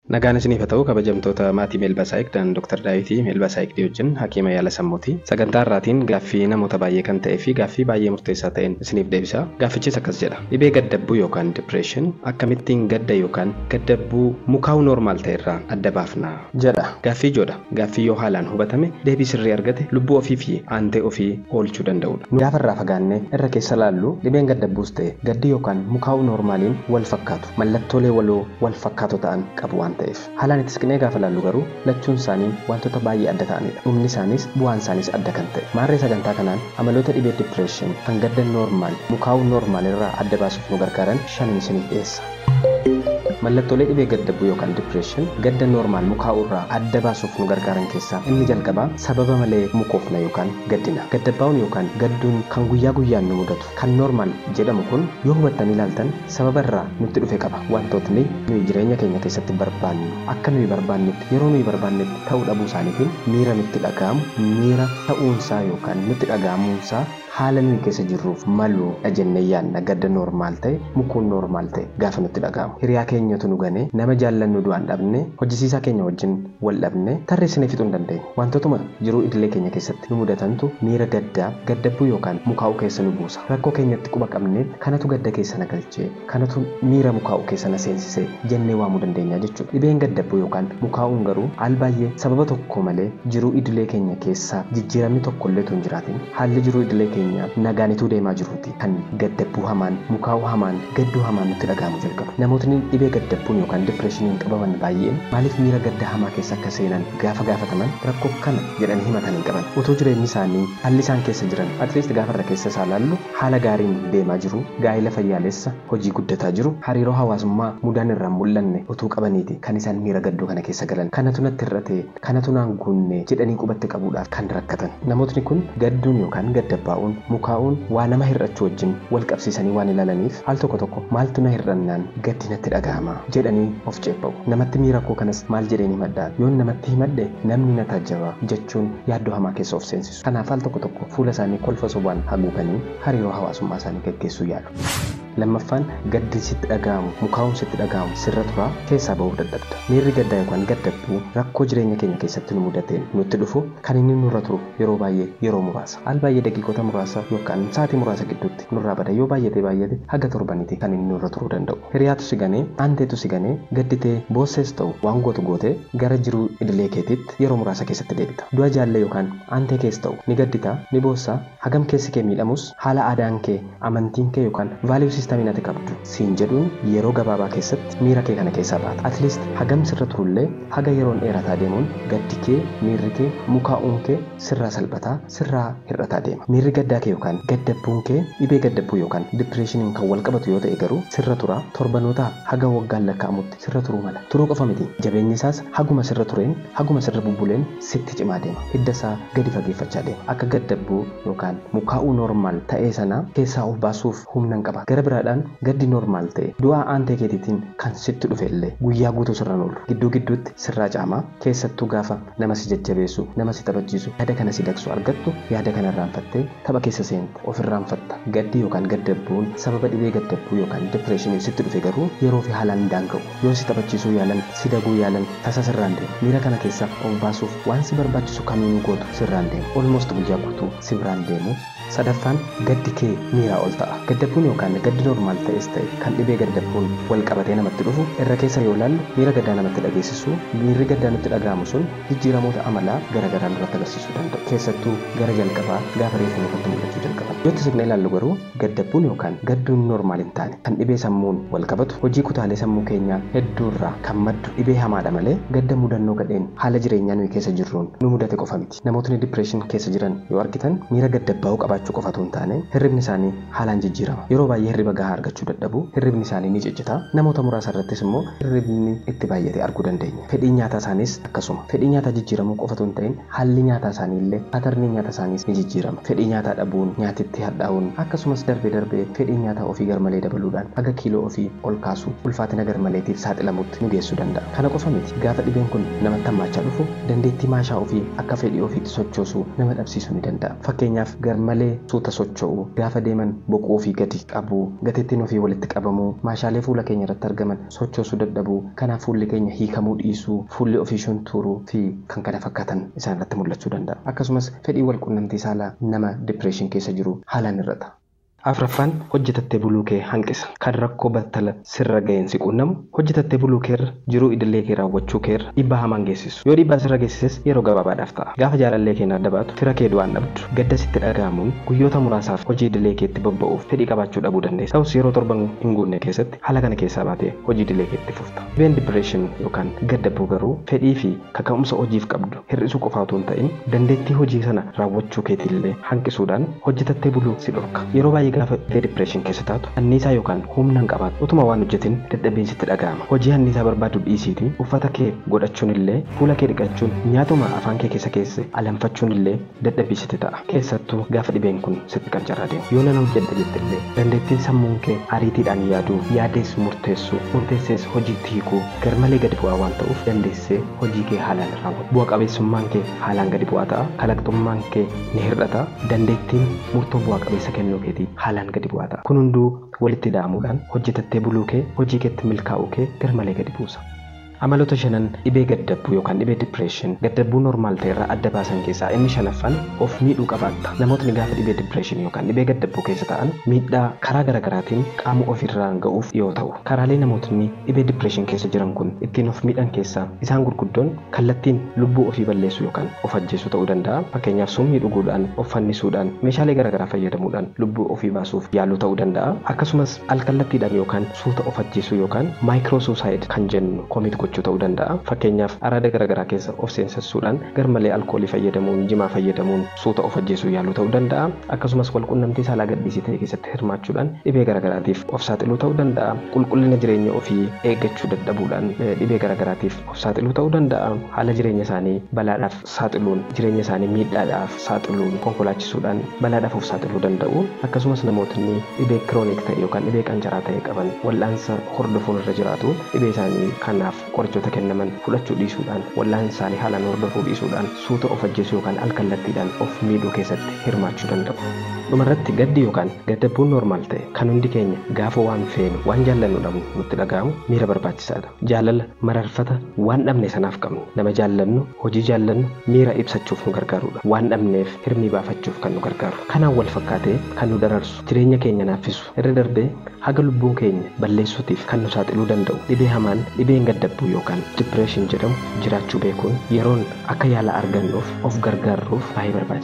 Nagaan isiniif haa ta'u kabajamtoota maatii Meelbasaayik dan Dr. Daawitii Meelbasaayik wajjin hakiima yaala sammuuti. Sagantaa irraatiin gaaffii namoota baay'ee kan ta'ee fi gaaffii baay'ee murteessaa ta'een isiniif deebisa. Gaaffichis akkas jedha. Dhibee gaddabbuu yookaan dipireeshin akkamittiin gadda yookaan gaddabbuu mukaa'uu noormaal ta'e irraa adda baafna jedha. Gaaffii ijoodha. Gaaffii yoo haalaan hubatame deebii sirrii argate lubbuu ofii fi aantee ofii oolchuu danda'udha. Nu gaafa irraa fagaannee irra keessa laallu dhibeen gaddabbuus ta'e gaddi yookaan mukaa'uu noormaaliin wal fakkaatu. Mallattoolee waloo wal fakkaatoo ta'an qabu waan ta'eef haalaan itti siqnee gaafa laallu garuu lachuun isaanii wantoota baay'ee adda ta'anidha dhumni isaanis bu'aan isaanis adda kan ta'e maarree sagantaa kanaan amaloota dhibee dipireeshin kan gadda noormaal mukaa'uu noormaal irraa adda baasuuf nu gargaaran shanin isiniif dhiyeessa. Mallattoolee dhibee gaddabbuu yookaan dipireeshin gadda noormaal mukaa'uu irraa adda baasuuf nu gargaaran keessaa inni jalqabaa sababa malee mukoofna yookaan gaddina. Gaddabbaa'uun yookaan gadduun kan guyyaa guyyaan nu mudatu kan noormaal jedhamu kun yoo hubattanii ilaaltan sababa irraa nutti dhufe qaba. Wantootni nuyi jireenya keenya keessatti barbaannu akka nuyi barbaannetti yeroo nuyi barbaannetti ta'uu dhabuu isaaniitiin miira nutti dhaga'amu miira ta'uunsaa yookaan nutti dhaga'amuunsaa haala nuyi keessa jirruuf maluudha jennee yaadna gadda noormaal ta'e mukuun noormaal ta'e gaafa nutti dhaga'amu. Hiriyaa keenyatu nu ganee nama jaallannu du'aan dhabne hojjisiisaa keenya wajjin wal dhabne tarreessinee fixuu hin dandeenye. Wantootuma jiruu idilee keenya keessatti nu mudatantu miira gaddaa gaddabbuu yookaan mukaa'uu keessa nu buusa. Rakkoo keenyatti quba qabnee kanatu gadda keessa na galchee kanatu miira mukaa'uu keessa na seensisee jennee waamuu dandeenya jechuudha. Dhibeen gaddabbuu yookaan mukaa'uun garuu al baay'ee sababa tokko malee jiruu idilee keenya keessaa jijjiiramni tokko illee hin jiraatin haalli jiruu idilee keenya nagaanituu deemaa jiruuti kan gaddabbuu hamaan mukaa'uu hamaan gadduu hamaan nutti dhaga'amu jalqabu namootni dhibee gaddabbuun yookaan dipireeshiniin qabaman baay'een maaliif miira gadda hamaa keessa akka seenan gaafa gaafataman rakkoo kana jedhanii himatan hin qaban utuu jireenyi isaanii haalli isaan keessa jiran atleast gaafa irra keessa isaa laallu haala gaariin deemaa jiru gaa'ila fayyaalessa hojii guddataa jiru hariiroo hawaasummaa mudaan irraan mul'anne utuu qabaniiti kan isaan miira gadduu kana keessa galan kanatu natti hir'ate kanatu naan guunne jedhanii qubatti qabuudhaaf kan rakkatan namootni kun gadduun yookaan gaddabbaa'uun mukaa'uun waa nama hir'achuu wajjin wal qabsiisanii waan ilaalaniif al tokko tokko maaltu na hir'annaan gaddi natti dhaga'ama jedhanii of ceebba'u namatti miira koo kanas maal jedheen himadhaa yoon namatti himadhe namni na taajjaba jechuun yaaddoo hamaa keessa of seensisu kanaaf al tokko tokko fuula isaanii kolfa sobaan haguuganii hariiroo hawaasummaa isaanii gaggeessuu yaalu. lammaffaan gaddi sitti dhaga'amu mukaa'uun sitti dhaga'amu sirra turaa keessaa ba'uu dadhabda miirri gaddaa yookaan gaddabbuu rakkoo jireenya keenya keessatti nu mudateen nutti dhufu kan inni nurra turu yeroo baay'ee yeroo muraasa al baay'ee daqiiqota muraasa yookaan sa'aatii muraasa gidduutti nurraa bada yoo baay'ate baay'ate haga torbaniiti kan inni nurra turuu danda'u hiriyaatu si ganee aanteetu si ganee gadditee boossees ta'u waan gootu gootee gara jiruu idilee keetiitti yeroo muraasa keessatti deebita du'a jaallee yookaan aantee keessa ta'u ni gadditaa ni boossaa hagam keessi kee miidhamus haala aadaan kee amantiin kee yookaan vaaliyuu siistamiin ati qabdu siin jedhuun yeroo gabaabaa keessatti miira kee kana keessaa baata atleast hagam sirra turullee haga yeroon dheerataa deemuun gaddi kee miirri kee mukaa'uun kee sirraa salphataa sirraa hir'ataa deema miirri gaddaa kee yookaan gaddabbuun kee dhibee gaddabbuu yookaan dipireeshiniin kan wal qabatu yoo ta'e garuu sirra turaa torbanootaa haga waggaan lakkaa'amutti sirra turuu mala turuu qofa miti jabeenyi isaas haguma sirra tureen haguma sirra bubbuleen sitti cimaa deema hidda isaa gadi fageeffachaa deema akka gaddabbuu yookaan mukaa'uu noormaal ta'ee sana keessaa of baasuuf humna hin qaba gara biraadhaan gaddi noormaal ta'e du'aa aantee keetiitiin kan sitti dhufe illee guyyaa guutuu sirra oolu gidduu gidduutti sirraa caamaa keessattuu gaafa nama si jajjabeessu nama si taphachiisu yaada kana si dagsu argattu yaada kana irraanfattee tapha keessa seente of irraanfatta gaddi yookaan gaddabbuun sababa dhibee gaddabbuu yookaan dipireeshiniin sitti dhufe garuu yeroo fi haalaan daanga'u yoo si taphachiisuu yaalan si daguu yaalan tasa sirraan deemu miira kana keessaa of baasuuf waan si barbaachisu kamiinuu gootu sirraan deemu olmost guyyaa guutuu si biraan deemu sadaffaan gaddi kee miiraa ol ta'a gaddabbuun yookaan gaddi noormaal ta'es ta'e kan dhibee gaddabbuun wal qabatee namatti dhufu irra keessa yoo laallu miira gaddaa namatti dhageessisu miirri gaddaa nutti dhaga'amu sun jijjiiramoota amalaa garaagaraa nurratti agarsiisuu danda'u keessattuu gara jalqabaa gaafa reefu nurratti mul'achuu jalqaban yoo siqnee ilaallu garuu gaddabbuun yookaan gadduun noormaal hin taane kan dhibee sammuun wal qabatu hojii kutaalee sammuu keenyaa hedduurraa kan maddu dhibee hamaadha malee gadda mudannoo gadheen haala jireenyaa nuyi keessa jirruun nu mudate qofa miti namootni dipireeshin keessa jiran yoo argitan miira gaddabbaa'uu qabaachuu qofatu hin taane hirribni isaanii haalaan jijjiirama yeroo baay'ee hirriba gahaa argachuu dadhabu hirribni isaanii ni ciccita namoota muraasa irrattis immoo hirribni itti baay'ate arguu dandeenya fedhii nyaataa isaaniis akkasuma fedhii nyaataa jijjiiramuu qofatu hin ta'in haalli nyaataa isaanii illee patarnii nyaataa isaaniis ni jijjiirama fedhii nyaataa dhabuun nyaatitti hadhaa'uun akkasumas darbee darbee fedhii nyaataa ofii garmalee dabaluudhaan haga kiiloo ofii ol kaasuu ulfaatina garmaleetiif saaxilamutti nu geessuu danda'a kana qofa miti gaafa dhibeen kun namatti hammaachaa dhufu dandeettii maashaa ofii akka fedhii ofiitti sochoosuu nama dhabsiisuu ni danda'a fakkeenyaaf garmalee suuta socho'uu gaafa deeman boquu ofii gadi qabuu gateettiin ofii walitti qabamuu maashaalee fuula keenya irratti argaman sochoosuu dadhabuu kanaaf fuulli keenya hiikamuu dhiisuu fuulli ofii shuntuuruu fi kan kana fakkaatan isaan irratti mul'achuu danda'a akkasumas fedhii wal quunnamtii saalaa nama dipireeshin keessa jiru haalaan hir'ata. afraffaan hojjetattee buluu kee hanqisa kan rakkoo battala sirra ga'een si quunnamu hojjetattee buluu keerra jiruu idilee kee raawwachuu keerra dhiibbaa hamaan geessisu yoo dhiibbaa sirra geessises yeroo gabaabaadhaaf ta'a gaafa jaalallee keenya adda baatu fira kee du'aan dhabdu gadda sitti dhaga'amuun guyyoota muraasaaf hojii idilee keetti bobba'uuf fedhii qabaachuu dhabuu dandeessa ta'us yeroo torban hin guunne keessatti haala kana keessaa baatee hojii idilee keetti fufta dhibeen dipireeshin yookaan gaddabbuu garuu fedhii fi kaka'umsa hojiif qabdu hir'isuu qofa otoo hin ta'in dandeettii hojii sana raawwachuu keetiillee hanqisuudhaan hojjetattee buluu si dhorka yeroo baay'ee gaafa kee dipireeshin keessa taatu anniisaa yookaan humna hin qabaatu utuma waan hojjetin dadhabbiinsi sitti dhaga'ama hojii anniisaa barbaadu dhiisiiti uffata kee godhachuun illee fuula kee dhiqachuun nyaatuma afaan kee keessa keesse alanfachuun illee dadhabbii sitti ta'a keessattuu gaafa dhibeen kun sitti qancaraa deemu yoo nan hojjedha jette illee dandeettiin sammuun kee ariitiidhaan yaaduu yaadees murteessuu murteessees hojiitti hiikuu garmalee gadi bu'aa waan ta'uuf dandeessee hojii kee haalaan raawwatu bu'a qabeessummaan kee haalaan gadi bu'aa ta'a kalaqxummaan kee ni hir'ata dandeettiin murtoo bu'a qabeessa kennuu keetii haalaan gadi bu'aa ta'a kun hunduu walitti dha'amuudhaan hojjetattee buluu kee hojii keetti milkaa'uu kee garmalee gadi buusa. amaloota shanan dhibee gaddabbuu yookaan dhibee dipireeshin gaddabbuu normaal ta'e irraa adda baasan keessaa inni shanaffaan of miidhuu qabaatta namootni gaafa dhibee dipireeshin yookaan dhibee gaddabbuu keessa ta'an miidhaa karaa garaagaraatiin qaama ofirraan ga'uuf dhiyoo ta'u karaalee namootni dhibee dipireeshin keessa jiran kun ittiin of miidhan keessaa isaan gurguddoon kallattiin lubbuu ofii balleessuu yookaan of ajjeesuu ta'uu danda'a fakkeenyaaf summii dhuguudhaan of fannisuudhaan meeshaalee garaagaraa fayyadamuudhaan lubbuu ofii baasuuf yaaluu ta'uu danda'a akkasumas alkallattiidhaan yookaan suuta of ajjeesuu yookaan maayikiroo suusaayid kan jennu koomit gochuu ta'uu danda'a fakkeenyaaf araada garaagaraa keessa of seensessuudhaan garmalee alkoolii fayyadamuun jimaa fayyadamuun suuta of ajjeesuu yaaluu ta'uu danda'a akkasumas walqunnamtii saalaa gadhiisii ta'e keessatti hirmaachuudhaan dhibee garaagaraatiif of saaxiluu ta'uu danda'a qulqullina jireenya ofii eeggachuu dadhabuudhaan dhibee garaagaraatiif of saaxiluu ta'uu danda'a haala jireenya isaanii balaadhaaf saaxiluun jireenya isaanii miidhaadhaaf saaxiluun konkolaachisuudhaan balaadhaaf of saaxiluu danda'u akkasumas namootni dhibee kiroonik ta'e yookaan dhibee qancaraa ta'e qaban wal'aansa hordofuun irra jiraatu dhibee isaanii kanaaf qorichoota kennaman fudhachuu dhiisuudhaan wal'aansa isaanii haalaan hordofuu dhiisuudhaan suuta of ajjeesuu yookaan alkallattiidhaan of miidhuu keessatti hirmaachuu danda'u. dhumarratti gaddi yookaan gaddabbuun normaal ta'e kan hundi keenya gaafa waan feenu waan jaallannu dhabnu nutti dhaga'amu miira barbaachisaadha jaalala mararfata waan dhabne sanaaf qabnu nama jaallannu hojii jaallannu miira ibsachuuf nu gargaarudha waan dhabneef hirmii baafachuuf kan nu gargaaru kanaan wal fakkaatee kan nu dararsu jireenya keenya naaffisu irra darbee haga lubbuu keenya balleessuutiif kan nu saaxiluu danda'u dhibee hamaan dhibeen gaddabbuu yookaan dipireeshin jedhamu jiraachuu beekuun yeroon akka yaala argannuuf of gargaarruuf baay'ee barbaachisaadha.